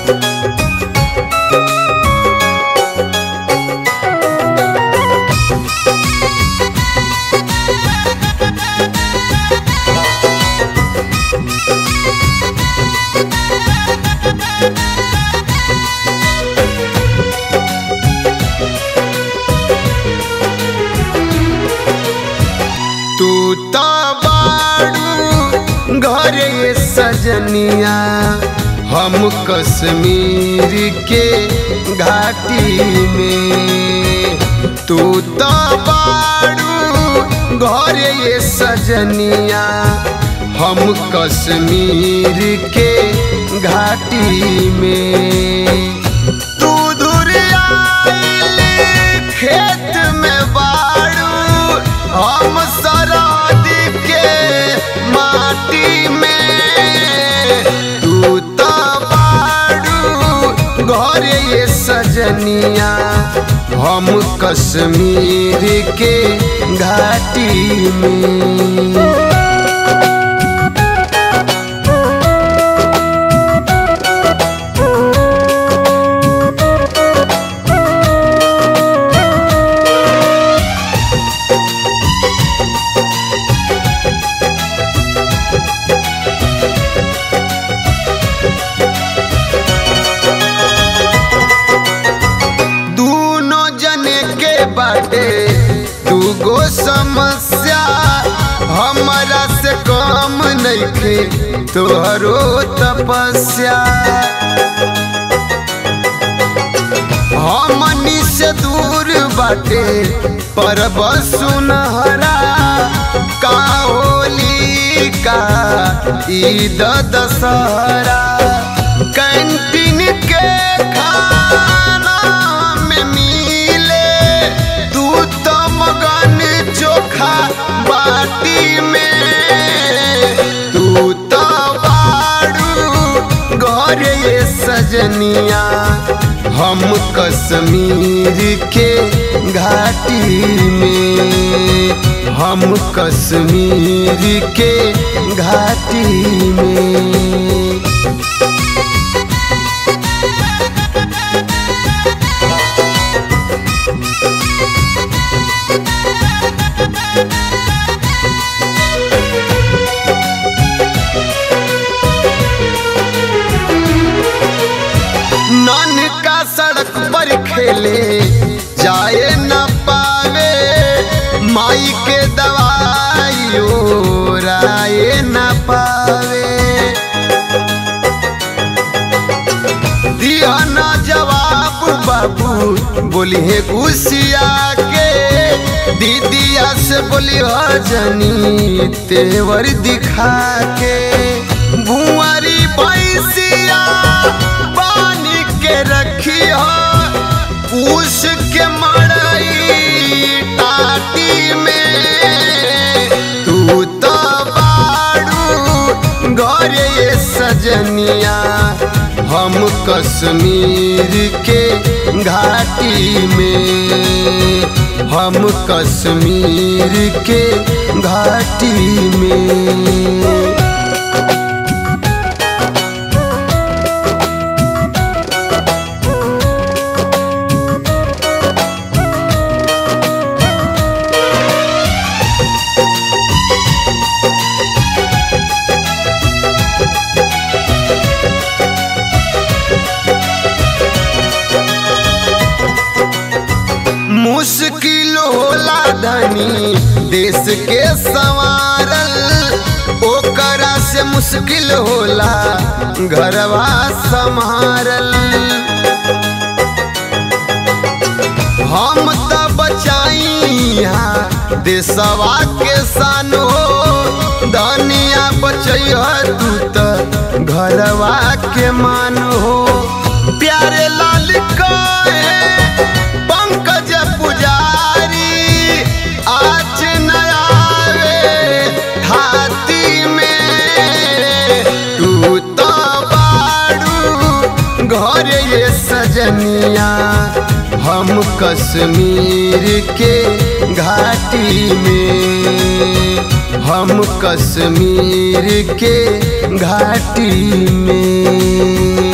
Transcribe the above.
तू तो बाड़ू घरे सजनिया हम कश्मीर के घाटी में तू तो बाड़ू घरे सजनिया हम कश्मीर के घाटी में तू दूर आइल खेत में बाड़ू हम सरहद के माटी में तू तो बाड़ू घरे ये सजनिया हम कश्मीर के घाटी में दूनो जने के बाटे दूगो समस्या हमारा से कम नइखे तोहरो तपस्या हमनी से दूर बाटे पर सुनहरा का होली का ईद दशहरा कैंटीन के खाना में मिले दूध तो मगन चोखा बाटी में तू तो बाड़ू घरे ये सजनिया हम कश्मीर के घाटी में हम कश्मीर के घाटी में नन का सड़क पर खेले जाए न पावे माई के दवाई राय न पावे दिया न जवाब बाबू बोली है गुसिया के दीदिया से बोली जनी तेवर दिखा के भुआरी भैंसिया पानी के रखिया पूछ के मड़ई टाटी में तू तो बाड़ू घरे ये सजनिया हम कश्मीर के घाटी में हम कश्मीर के घाटी में मुश्किल होला धनी देश के संवारल ओकरा से मुश्किल होला घरवा संभारल हम तो बचाई देशवा के सान हो धनिया बचैया तू तो घरवा के मान हो प्यारे लाल कहे पंकज पुजारी आज नयावे हाथी में तू तो बाड़ू घरे ये सजनिया हम कश्मीर के घाटी में हम कश्मीर के घाटी में